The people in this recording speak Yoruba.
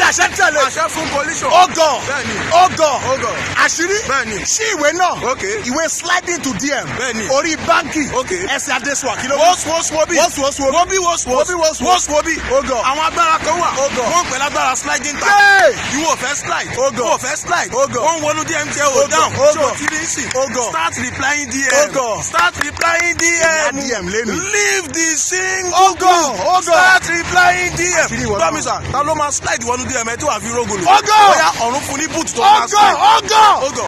àṣẹ tẹ̀lé àṣẹ fún collision. ọgọ bẹ́ẹ̀ni ọgọ ọgọ àṣírí bẹ́ẹ̀ni sí ìwé náà ok ìwé sliding to dm Bẹ́ẹ̀ni. orí báńkì Ok. ẹsẹ̀ adéṣùwà kí ló wọ́s wọ́s wọ́bí wọ́s wọ́s wọ́s wọ́bí wọ́s wọ́s Wọ́bí, wọ́s, wọ́s wọ́bí ọgọ àwọn agbára kan wà Ọgọ. wọ́n pẹ̀lú agbára sliding tap Yay! ìwọ fẹ́ slide Ọgọ. ìwọ fẹ́ slide Ọgọ. wọ́n wọnú dm tẹ o Ọgọ. down Ọgọ. so kiri sí Ọgọ. start replying dm Ọgọ. start replying Ìyá dm DM lẹ́nu. leave the single Ọgọ. Ọgọ. start replying dm Àṣírí ìwọ náà. promise ah ta ló máa slide wọnú dm ẹ tí wàá fi rógolo Ọgọ. bóyá ọ̀run fún ní boot tó máa ọgọ slide ọgọ Ọgọ.